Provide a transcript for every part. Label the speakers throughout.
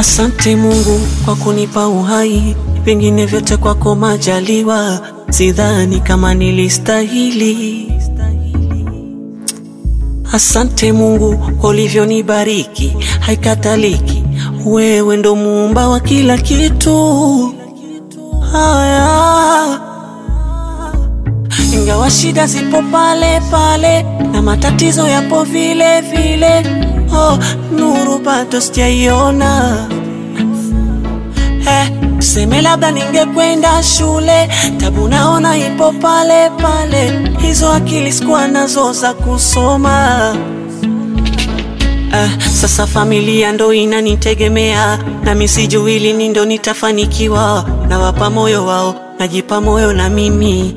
Speaker 1: Asante Mungu kwa kunipa uhai, vingine vyote kwako majaliwa, sidhani kama nilistahili. Asante Mungu kwa ulivyonibariki, haikataliki, wewe ndo muumba wa kila kitu. Haya, ingawa shida zipo pale pale na matatizo yapo vile vile, oh, nuru bado sijaiona. Eh, tuseme labda ningekwenda shule, tabu naona ipo pale pale, hizo akili sikuwa nazo za kusoma. Eh, sasa familia ndo inanitegemea, nami sijui lini ndo nitafanikiwa. Nawapa moyo wao, najipa moyo na mimi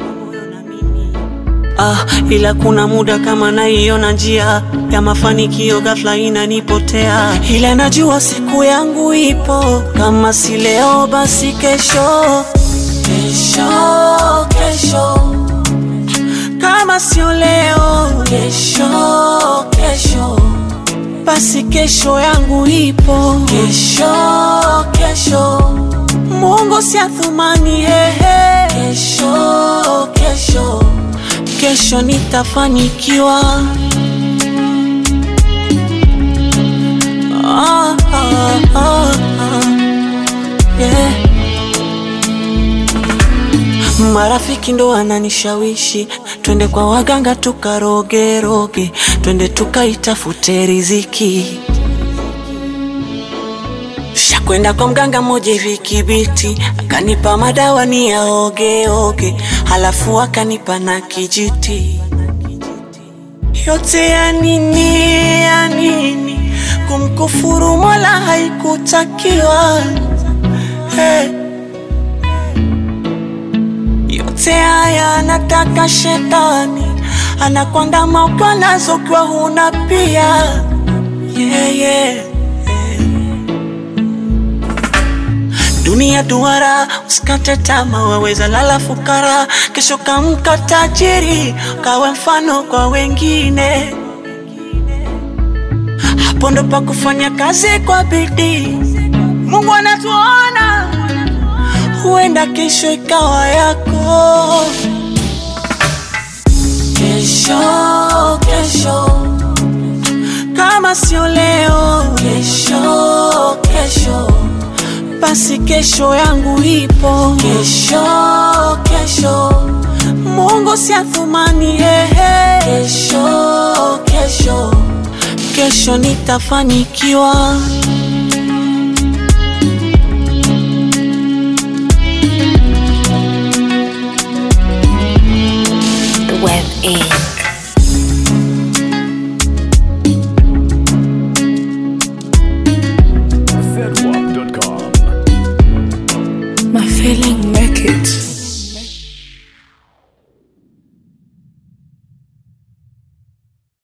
Speaker 1: Ah, ila kuna muda kama naiona njia ya mafanikio ghafla inanipotea, ila najua siku yangu ipo, kama si leo basi kesho, kesho, kesho, kama sio leo, kesho, kesho, basi kesho yangu ipo, kesho, kesho, Mungu si athumani, hehe, kesho, kesho kesho nitafanikiwa. Ah, ah, ah, ah. Yeah. Marafiki ndo wananishawishi twende kwa waganga tukarogeroge, twende tukaitafute riziki. Shakwenda kwa mganga mmoja hivi Kibiti, akanipa madawa ni yaogeoge, halafu akanipa na kijiti. Yote ya nini, ya nini? Kumkufuru Mola haikutakiwa. Hey. Yote haya anataka shetani, anakuandama ukiwa nazo ukiwa huna pia. Yeah, yeah. Dunia duara, usikate tamaa, waweza lala fukara, kesho kamka tajiri, kawe mfano kwa wengine. Hapo ndo pa kufanya kazi kwa bidii. Mungu anatuona, huenda kesho ikawa yako. Kesho, kesho, kama sio leo, kesho, kesho basi kesho yangu ipo, kesho kesho, Mungu si athumani, hehe, kesho kesho, kesho nitafanikiwa.
Speaker 2: The web is